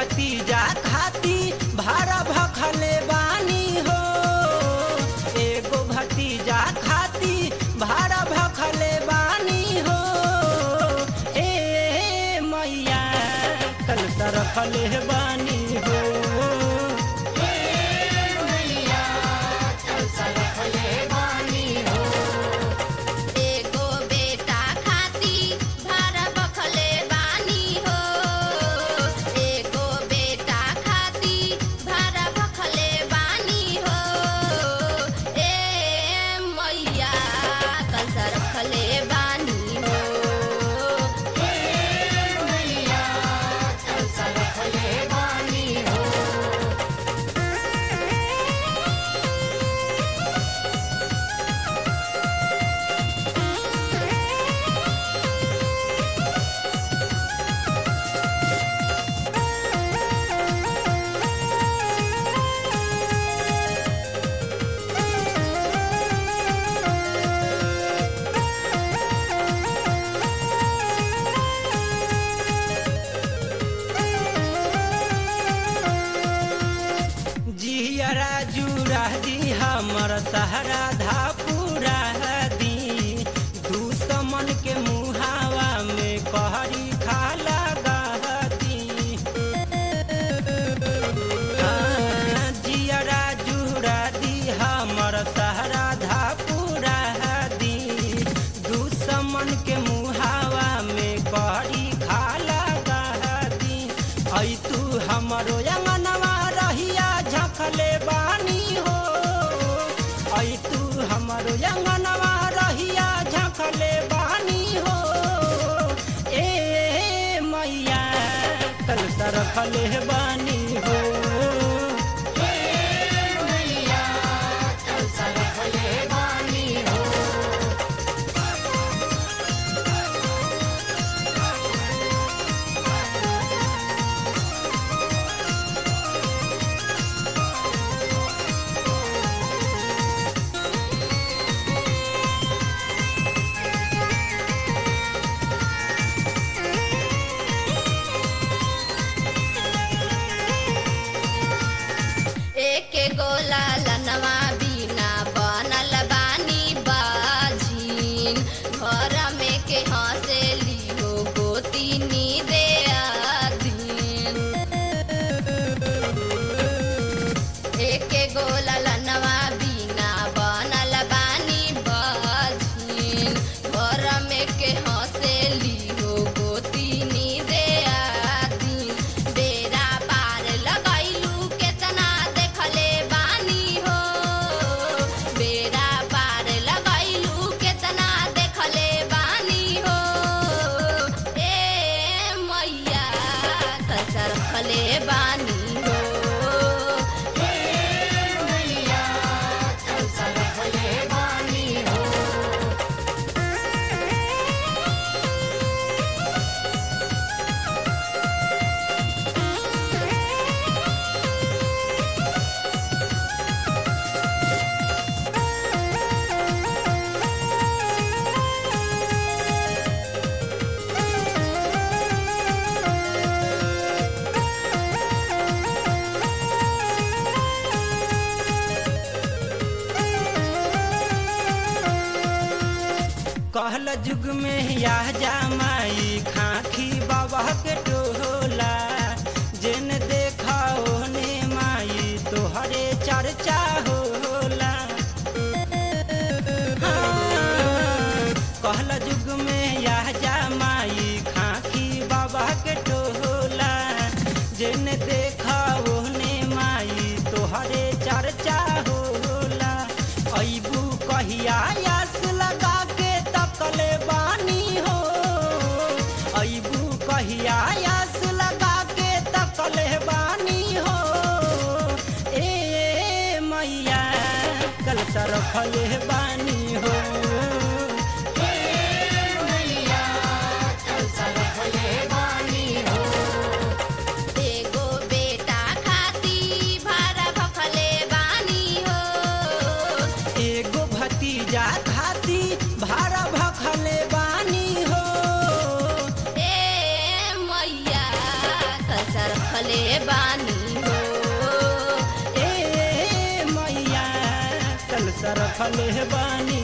भतीजा खाती भाड़ा भखले बानी हो एगो भतीजा खाती भाड़ा भखले बानी हो ए मैया कल सरफले बानी हो एगो बेटा खाती भाड़ा बखले बानी हो एगो बेटा खाती भाड़ा बखले बानी हो ए मैया कंसा रखले बानी हो ए मैया कंसा रखले बानी हो जियरा जुरा दी हमर सहरा धापुरा दी दुश्मन के मुहावा में कहरी खा लगा दी हाँ, जियरा जुरा दी हमर सहरा धापुरा दी दुश्मन के मुहावा में कहरी खा लगा दी ऐ तू हमरो अंगनवा रहिया झखले बानी हो ऐ तू हमरो अंगनवा रहिया झखले बानी हो ए मैया कल सरफले बानी हो एक गोला लनवा बिना बनल बानी बाझीन घर में के हंसेली हो गोतीनी दे आदीन एक गोला लनवा बिना बनल बानी बाझीन घर में के हंसेली हो गोतीनी दे आदीन बेरा पार लगैलू केतना देखले बानी हो बेरा पार लगैलू केतना देखले बानी हो ए मैया कसर खले बानी हो ए मैया कसर खले बानी हो कहल जुग में यह जामाई खाखी बाबा के टोला जेन देखा ओने माई तोहरे चर्चा होला हाँ, कहल जुग में यह जामाई खाखी बाबा के टोला जेन देखा ओने माई तोहरे चर्चा होला अबू कहिया आस लगा के तकले बानी हो अबू कहिया आस लगा के तकले बानी हो ए मैया कल सरफले बानी हो एगो बेटा खाती भाड़ा भखले बानी हो एगो भतीजा खाती भाड़ा भखले बानी हो ए मैया कसर खले रखले बानी